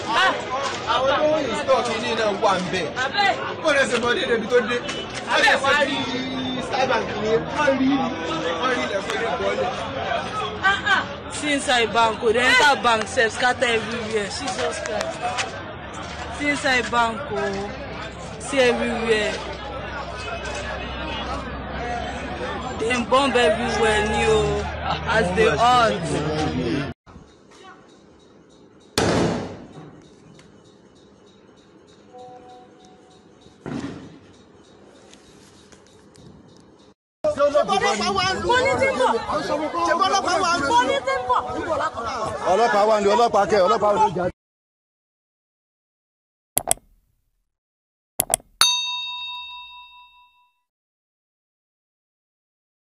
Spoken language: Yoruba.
àwọn tó ń install kìíní náà wà ń bẹ̀. kó lè ṣe mọ dédé ibi tó dé. wọ́n lè ṣe bí starbank ni wọ́n rí wọ́n rí ilẹ̀kùn ilé bọ́ọ̀lù. See inside bank, oh, the enter bank sef scatter everywhere. Jesus Christ. See inside bank, oh, see everywhere. Dem bomb everywhere ni o, as dey hot. ọlọ́pàá wà ní ọlọ́pàá kẹ ọlọ́pàá ò ní jà.